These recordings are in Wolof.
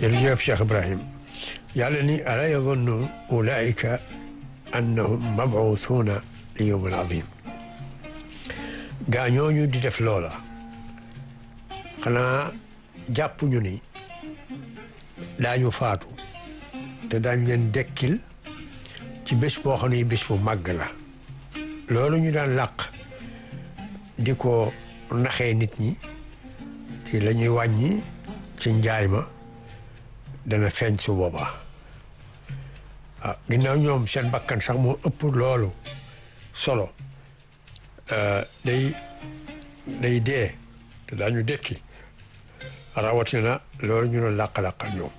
jërëjëf Cheikh Ibrahim yàlla ni alaa yazunnu ulaika annahum mabuusuuna li yawmin azim gaa ñooñu di def loola xanaa jàpp ñu ni daañu faatu te daañ leen dekkil ci bés boo xam ne bés bu màgg la loolu ñu daan làq di ko naxee nit ñi ci la ñuy wàññi ci njaay ma dana feeñ su boobaa ah ginnaaw ñoom seen bakkan sax moo ëpp loolu solo day day dee te daañu dekki rawatina loolu ñu doon làq-làqal ñoom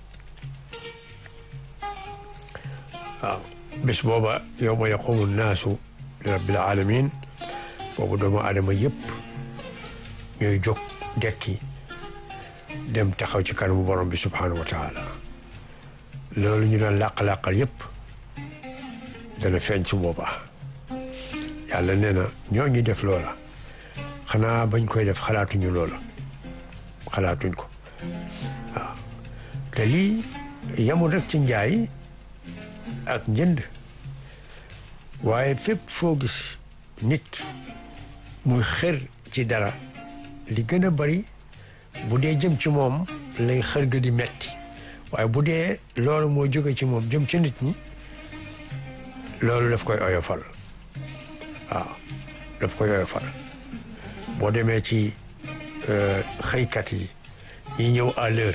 waaw bés booba yawma yaqumu naasu li rabbil alamin boobu doomu aadama yëpp ñooy jóg dekki dem taxaw ci kanamu borom bi subhanahu wa taala loolu ñu doon làq-làqal yëpp dana feeñ su boobaa yàlla nee na ñoo ñi def loola xanaa bañ koy def xalaatuñu loola xalaatuñ ko waaw te lii yamul rek ci njaay ak njënd waaye fépp foo gis nit muy xër ci dara li gën a bari bu dee jëm ci moom lay xër ga di metti waaye bu dee loolu moo jóge ci moom jëm ci nit ñi loolu daf koy oyofal waaw daf koy oyofal boo demee ci xëykat yi ñi ñëw à l'heure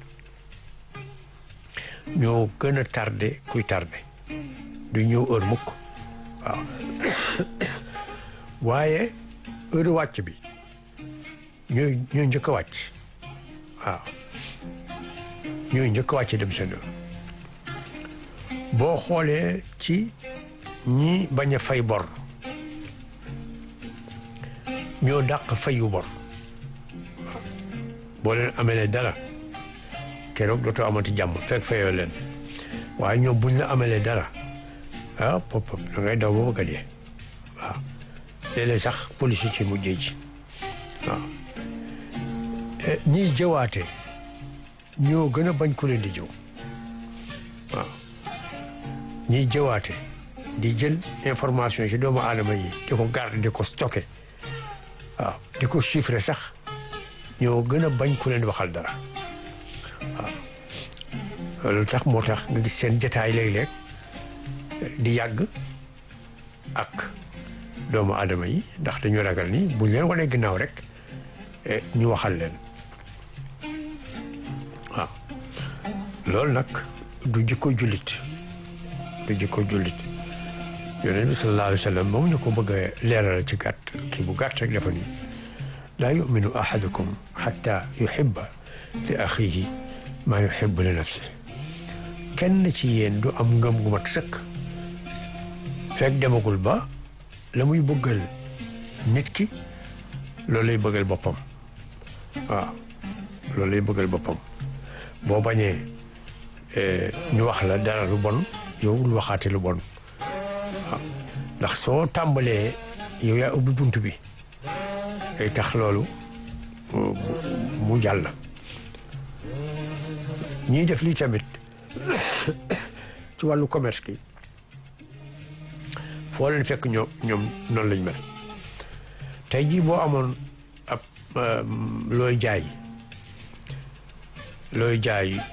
ñoo gën a tardé kuy tardé du ñëw heure mukk waaw waaye heure wàcc bi ñooy ñooy njëkk a wàcc waaw ñooy njëkk a wàcc dem seen yoon boo xoolee ci ñi bañ a fay bor ñoo dàq fayu bor boo leen amelee dara keroog dootoo amati jàmm fekk fayoo leen waaye ñoom buñ la amelee dara ah pop pop da ngay daw ba bëgg a dee waaw léeg-léeg sax police ci mujjee ji waaw ñiy jëwaate ñoo gën a bañ ku leen di jëw waaw ñiy jëwaate di jël information ci doomu aadama yi di ko garder di ko stocké waaw di ko chiffrer sax ñoo gën a bañ ku leen waxal dara waaw loolu tax moo tax nga gis seen jataay léeg-léeg di yàgg ak doomu aadama yi ndax dañu ragal ni buñ leen wanee ginnaaw rek ñu waxal leen waaw loolu nag du jikko jullit du jikko jullit yonent bi sallallahu alayhi wa sallam moom ñu ko bëgg a leeral ci gàtt kii bu gàtt rek dafa nii laa yuminu ahadukum xatta yuhibba li axihi maa yuhibbu li nafsi kenn ci yéen du am ngëm gu mat sëkk fekk demagul ba la muy bëggal nit ki loolu lay bëggal boppam waaw loolu lay bëggal boppam boo bañee ñu wax la dara lu bon yow lu waxaate lu bon waaw ndax soo tàmbalee yow yaa ubbi bunt bi day tax loolu mu jàll ñiy def lii tamit ci wàllu commerce gi foo leen fekk ñoo ñoom noonu lañ mel tey jii boo amoon ab looy jaay looy jaay